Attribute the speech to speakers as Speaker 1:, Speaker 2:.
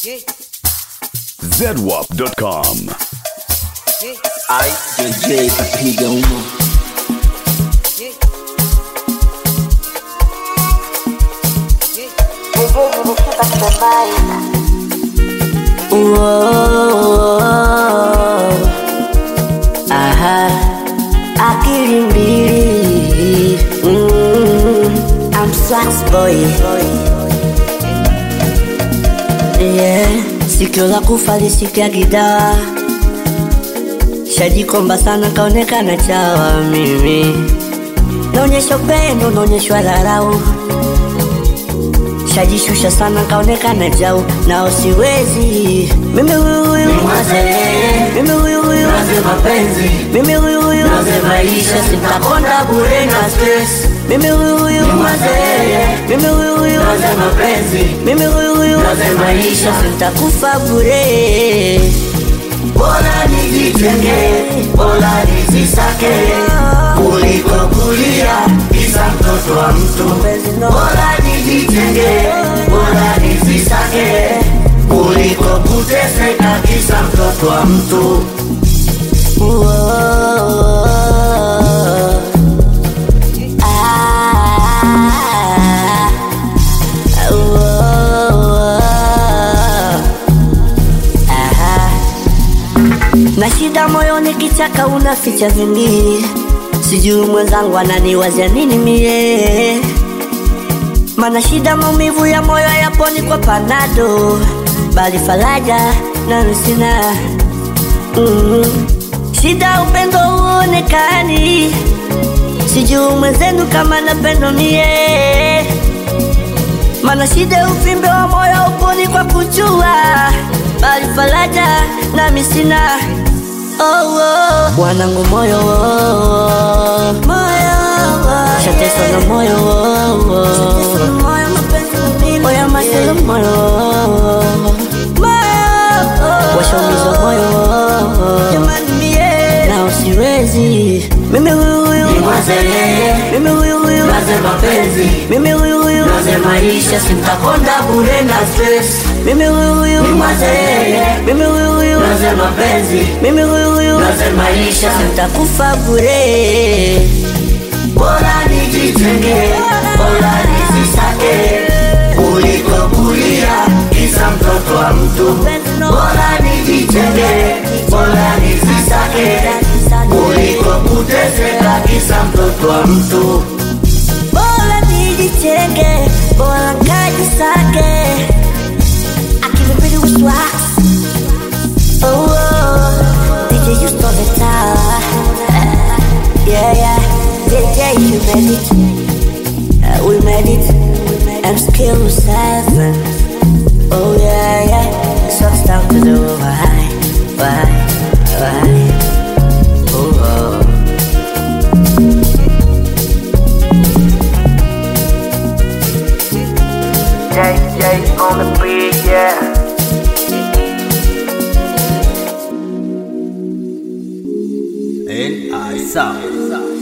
Speaker 1: zedwap.com.
Speaker 2: Ai, JJ kapiga umo
Speaker 3: Aha, akili mbili mm, I'm Swax boy yeah. Sikio la kufa lisikia gidaa shajikomba sana kaonekana chawa mimi naonyesha upendo naonyeshwa dharau shajishusha sana kaonekana jau nao siwezi mimi huyu huyu mimi huyu huyu
Speaker 2: mapenzi
Speaker 3: mimi huyu huyu
Speaker 2: maisha
Speaker 3: sitakonda bure na stress mimi huyu huyu mimi huyu huyu
Speaker 2: mapenzi
Speaker 3: mimi huyu huyu
Speaker 2: maisha
Speaker 3: sitakufa bure
Speaker 2: bora nijitenge bora nizisake kuliko kulia kisa mtoto wa mtu bora nijitenge bora nizisake kuliko kuteseka kisa mtoto wa mtu
Speaker 3: na shida moyoni kichaka unaficha vingi sijui mwenzangu ananiwazia nini mie mana shida maumivu ya moyo yaponi kwa panado bali faraja nami sina mm. shida upendo uonekani sijui mwenzenu kama napendo mie mana shida uvimbe wa moyo uponi kwa kujua bali faraja nami sina oh, oh. bwanangu moyo oh, moyo shateswa na moyo oh, oh. oya maselo moyo washaumizwa moyo na usiwezi mimi huyu huyu mimi huyu huyu
Speaker 2: Maze mapenzi
Speaker 3: mimi huyu huyu
Speaker 2: Maze maisha simtakonda bure na stress
Speaker 3: mimi huyu huyu mimi huyu huyu
Speaker 2: Maze mapenzi
Speaker 3: mimi huyu huyu
Speaker 2: Maze maisha
Speaker 3: takufa bure
Speaker 2: bora nijitenge bora nizisake kuliko kulia kisa mtoto wa mtu bora nijitenge bora nizisake kuliko kuteseka kisa mtoto wa mtu
Speaker 3: bora nijichenge bora nkajisake akivipili uswa oh, oh. DJ you stole the tower yeah yeah DJ you made it uh, we made it I'm skill seven oh yeah yeah so it's down to the why why why oh, oh.
Speaker 2: JJ on the beat yeah
Speaker 4: N I sound.